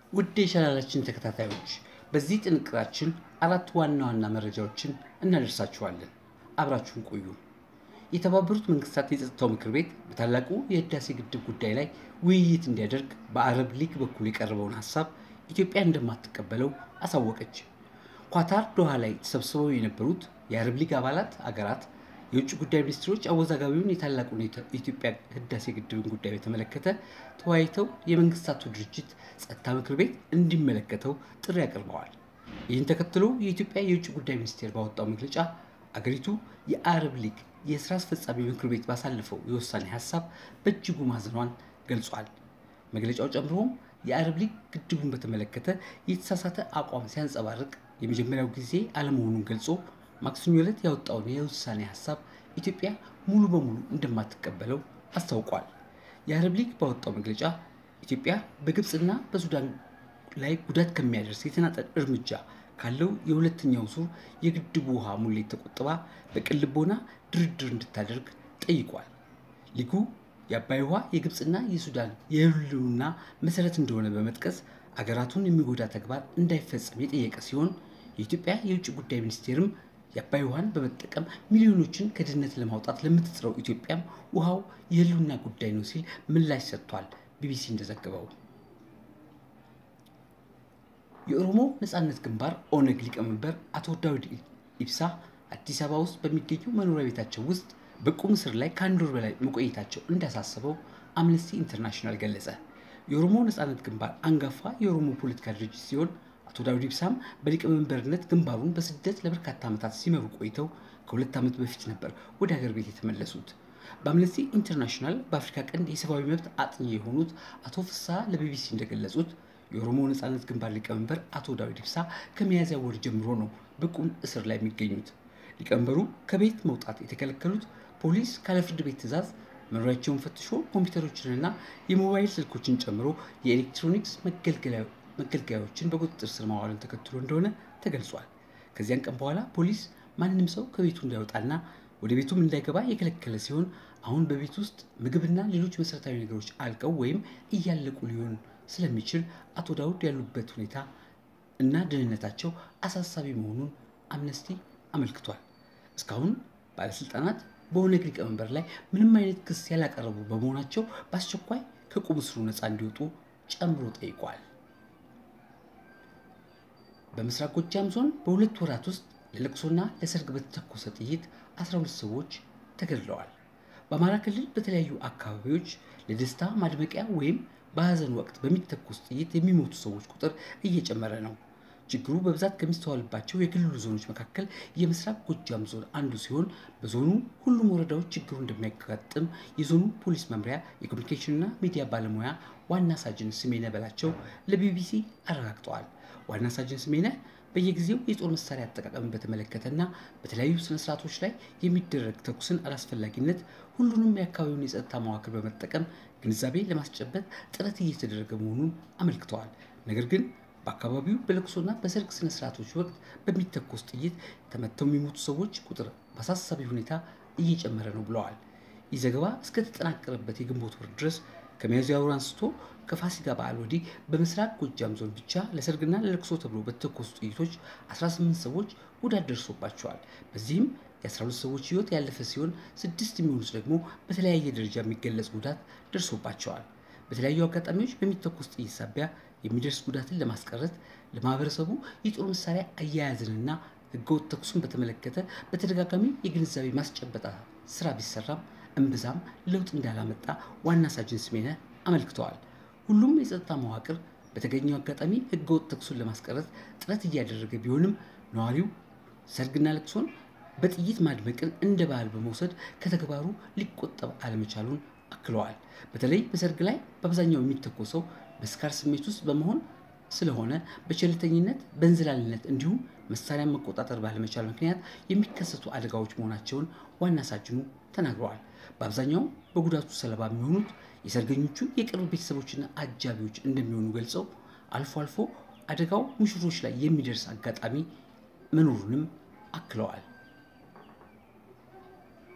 ውድ የቻናላችን ተከታታዮች በዚህ ጥንቅራችን አራት ዋና ዋና መረጃዎችን እናደርሳችኋለን። አብራችሁን ቆዩ። የተባበሩት መንግስታት የጸጥታው ምክር ቤት በታላቁ የህዳሴ ግድብ ጉዳይ ላይ ውይይት እንዲያደርግ በአረብ ሊግ በኩል የቀረበውን ሀሳብ ኢትዮጵያ እንደማትቀበለው አሳወቀች። ኳታር ዶሃ ላይ ተሰብስበው የነበሩት የአረብ ሊግ አባላት አገራት የውጭ ጉዳይ ሚኒስትሮች አወዛጋቢውን የታላቁን የኢትዮጵያ ህዳሴ ግድብን ጉዳይ በተመለከተ ተወያይተው የመንግስታቱ ድርጅት ጸጥታ ምክር ቤት እንዲመለከተው ጥሪ አቅርበዋል። ይህን ተከትሎ የኢትዮጵያ የውጭ ጉዳይ ሚኒስቴር ባወጣው መግለጫ አገሪቱ የአረብ ሊግ የስራ አስፈጻሚ ምክር ቤት ባሳለፈው የውሳኔ ሀሳብ በእጅጉ ማዘኗን ገልጿል። መግለጫው ጨምሮም የአረብ ሊግ ግድቡን በተመለከተ የተሳሳተ አቋም ሲያንጸባርቅ የመጀመሪያው ጊዜ አለመሆኑን ገልጾ ማክሰኞ ዕለት ያወጣውን የውሳኔ ሀሳብ ኢትዮጵያ ሙሉ በሙሉ እንደማትቀበለው አስታውቋል። የአረብ ሊግ ባወጣው መግለጫ ኢትዮጵያ በግብፅና በሱዳን ላይ ጉዳት ከሚያደርስ የተናጠል እርምጃ ካለው የሁለተኛው ዙር የግድቡ ውሃ ሙሌት ተቆጥባ በቅን ልቦና ድርድር እንድታደርግ ጠይቋል። ሊጉ የአባይ ውሃ የግብፅና የሱዳን የህልውና መሰረት እንደሆነ በመጥቀስ አገራቱን የሚጎዳ ተግባር እንዳይፈጸም የጠየቀ ሲሆን የኢትዮጵያ የውጭ ጉዳይ ሚኒስቴርም የአባይ ውሃን በመጠቀም ሚሊዮኖችን ከድህነት ለማውጣት ለምትጥረው ኢትዮጵያም ውሃው የህልውና ጉዳይ ነው ሲል ምላሽ ሰጥቷል። ቢቢሲ እንደዘገበው የኦሮሞ ነጻነት ግንባር ኦነግ ሊቀመንበር አቶ ዳውድ ኢብሳ አዲስ አበባ ውስጥ በሚገኙ መኖሪያ ቤታቸው ውስጥ በቁም እስር ላይ ከአንድ ወር በላይ መቆየታቸው እንዳሳሰበው አምነስቲ ኢንተርናሽናል ገለጸ። የኦሮሞ ነጻነት ግንባር አንጋፋ የኦሮሞ ፖለቲካ ድርጅት ሲሆን አቶ ዳውድ ኢብሳም በሊቀመንበርነት ግንባሩን በስደት ለበርካታ ዓመታት ሲመሩ ቆይተው ከሁለት ዓመት በፊት ነበር ወደ ሀገር ቤት የተመለሱት። በአምነስቲ ኢንተርናሽናል በአፍሪካ ቀንድ የሰብአዊ መብት አጥኚ የሆኑት አቶ ፍስሐ ለቢቢሲ እንደገለጹት የኦሮሞ ነጻነት ግንባር ሊቀመንበር አቶ ዳውድ ኢብሳ ከሚያዝያ ወር ጀምሮ ነው በቁም እስር ላይ የሚገኙት። ሊቀመንበሩ ከቤት መውጣት የተከለከሉት ፖሊስ ካለ ፍርድ ቤት ትዕዛዝ መኖሪያቸውን ፈትሾ ኮምፒውተሮችንና የሞባይል ስልኮችን ጨምሮ የኤሌክትሮኒክስ መገልገያዎችን በቁጥጥር ስር ማዋልን ተከትሎ እንደሆነ ተገልጿል። ከዚያን ቀን በኋላ ፖሊስ ማንም ሰው ከቤቱ እንዳይወጣና ወደ ቤቱም እንዳይገባ የከለከለ ሲሆን አሁን በቤት ውስጥ ምግብና ሌሎች መሰረታዊ ነገሮች አልቀው ወይም እያለቁ ሊሆን ስለሚችል አቶ ዳውድ ያሉበት ሁኔታ እና ደህንነታቸው አሳሳቢ መሆኑን አምነስቲ አመልክቷል። እስካሁን ባለስልጣናት በኦነግ ሊቀመንበር ላይ ምንም አይነት ክስ ያላቀረቡ በመሆናቸው በአስቸኳይ ከቁም እስሩ ነፃ እንዲወጡ ጨምሮ ጠይቋል። በምስራቅ ጎጃም ዞን በሁለት ወራት ውስጥ ለለቅሶና ለሰርግ በተተኮሰ ጥይት 12 ሰዎች ተገድለዋል። በአማራ ክልል በተለያዩ አካባቢዎች ለደስታ ማድመቂያ ወይም በሀዘን ወቅት በሚተኮስ ጥይት የሚሞቱ ሰዎች ቁጥር እየጨመረ ነው። ችግሩ በብዛት ከሚስተዋልባቸው የክልሉ ዞኖች መካከል የምስራቅ ጎጃም ዞን አንዱ ሲሆን በዞኑ ሁሉም ወረዳዎች ችግሩ እንደሚያጋጥም የዞኑ ፖሊስ መምሪያ የኮሚኒኬሽንና ሚዲያ ባለሙያ ዋና ሳጅን ስሜነ በላቸው ለቢቢሲ አረጋግጠዋል። ዋና ሳጅን ስሜነ በየጊዜው የጦር መሳሪያ አጠቃቀምን በተመለከተና በተለያዩ ስነስርዓቶች ላይ የሚደረግ ተኩስን አላስፈላጊነት ሁሉንም የአካባቢውን የጸጥታ መዋቅር በመጠቀም ግንዛቤ ለማስጨበጥ ጥረት እየተደረገ መሆኑን አመልክተዋል። ነገር ግን በአካባቢው በለቅሶና በሰርግ ስነስርዓቶች ወቅት በሚተኮስ ጥይት ተመተው የሚሞቱ ሰዎች ቁጥር በአሳሳቢ ሁኔታ እየጨመረ ነው ብለዋል። ይህ ዘገባ እስከተጠናቀረበት የግንቦት ወር ድረስ ከሚያዝያ ወር አንስቶ ከፋሲካ በዓል ወዲህ በምስራቅ ጎጃም ዞን ብቻ ለሰርግና ለለቅሶ ተብሎ በተተኮሱ ጥይቶች 18 ሰዎች ጉዳት ደርሶባቸዋል። በዚህም የ12 ሰዎች ሕይወት ያለፈ ሲሆን ስድስት የሚሆኑት ደግሞ በተለያየ ደረጃ የሚገለጽ ጉዳት ደርሶባቸዋል። በተለያዩ አጋጣሚዎች በሚተኮስ ጥይት ሳቢያ የሚደርስ ጉዳትን ለማስቀረት ለማህበረሰቡ የጦር መሳሪያ አያያዝንና ህገወጥ ተኩሱን በተመለከተ በተደጋጋሚ የግንዛቤ ማስጨበጣ ስራ ቢሰራም እምብዛም ለውጥ እንዳላመጣ ዋና ሳጅን ስሜነ አመልክተዋል። ሁሉም የጸጥታ መዋቅር በተገኘው አጋጣሚ ህገወጥ ተኩሱን ለማስቀረት ጥረት እያደረገ ቢሆንም ነዋሪው ሰርግና ለቅሶን በጥይት ማድመቅን እንደ ባህል በመውሰድ ከተግባሩ ሊቆጠብ አለመቻሉን አክለዋል። በተለይ በሰርግ ላይ በአብዛኛው የሚተኮሰው በስካር ስሜት ውስጥ በመሆን ስለሆነ በቸልተኝነት፣ በእንዝላልነት እንዲሁም መሳሪያን መቆጣጠር ባለመቻል ምክንያት የሚከሰቱ አደጋዎች መሆናቸውን ዋና ሳጅኑ ተናግረዋል። በአብዛኛው በጉዳቱ ሰለባ የሚሆኑት የሰርገኞቹ የቅርብ ቤተሰቦችና አጃቢዎች እንደሚሆኑ ገልጸው አልፎ አልፎ አደጋው ሙሽሮች ላይ የሚደርስ አጋጣሚ መኖሩንም አክለዋል።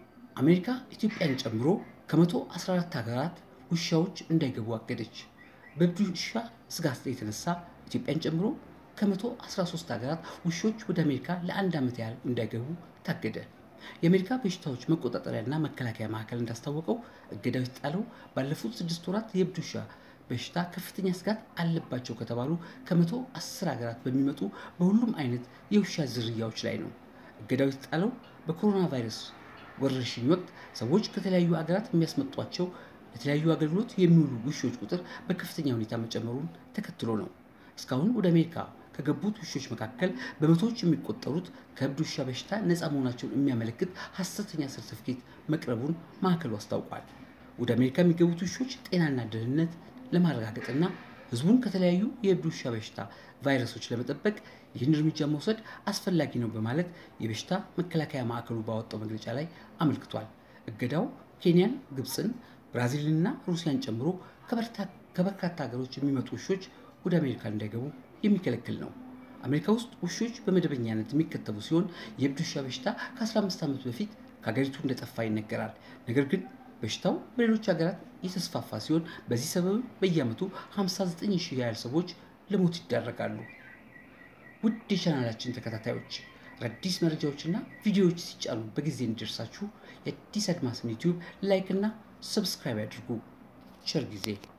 አሜሪካ ኢትዮጵያን ጨምሮ ከመቶ 14 ሀገራት ውሻዎች እንዳይገቡ አገደች። በእብድ ውሻ ስጋት የተነሳ ኢትዮጵያን ጨምሮ ከ113 ሀገራት ውሾች ወደ አሜሪካ ለአንድ ዓመት ያህል እንዳይገቡ ታገደ። የአሜሪካ በሽታዎች መቆጣጠሪያና መከላከያ ማዕከል እንዳስታወቀው እገዳው የተጣለው ባለፉት ስድስት ወራት የእብድ ውሻ በሽታ ከፍተኛ ስጋት አለባቸው ከተባሉ ከመቶ አስር ሀገራት በሚመጡ በሁሉም አይነት የውሻ ዝርያዎች ላይ ነው። እገዳው የተጣለው በኮሮና ቫይረስ ወረርሽኝ ወቅት ሰዎች ከተለያዩ ሀገራት የሚያስመጧቸው የተለያዩ አገልግሎት የሚውሉ ውሾች ቁጥር በከፍተኛ ሁኔታ መጨመሩን ተከትሎ ነው። እስካሁን ወደ አሜሪካ ከገቡት ውሾች መካከል በመቶዎች የሚቆጠሩት ከእብድ ውሻ በሽታ ነፃ መሆናቸውን የሚያመለክት ሐሰተኛ ሰርተፍኬት መቅረቡን ማዕከሉ አስታውቋል። ወደ አሜሪካ የሚገቡት ውሾች ጤናና ደህንነት ለማረጋገጥና ሕዝቡን ከተለያዩ የእብድ ውሻ በሽታ ቫይረሶች ለመጠበቅ ይህን እርምጃ መውሰድ አስፈላጊ ነው በማለት የበሽታ መከላከያ ማዕከሉ ባወጣው መግለጫ ላይ አመልክቷል። እገዳው ኬንያን፣ ግብፅን፣ ብራዚልንና ሩሲያን ጨምሮ ከበርካታ ሀገሮች የሚመጡ ውሾች ወደ አሜሪካ እንዳይገቡ የሚከለክል ነው። አሜሪካ ውስጥ ውሾች በመደበኛነት የሚከተቡ ሲሆን የእብድ ውሻ በሽታ ከ15 ዓመት በፊት ከሀገሪቱ እንደጠፋ ይነገራል። ነገር ግን በሽታው በሌሎች ሀገራት የተስፋፋ ሲሆን በዚህ ሰበብ በየዓመቱ 59 ሺህ ያህል ሰዎች ለሞት ይዳረጋሉ። ውድ የቻናላችን ተከታታዮች አዳዲስ መረጃዎችና ቪዲዮዎች ሲጫኑ በጊዜ እንዲደርሳችሁ የአዲስ አድማስን ዩቲዩብ ላይክ እና ሰብስክራይብ ያድርጉ። ቸር ጊዜ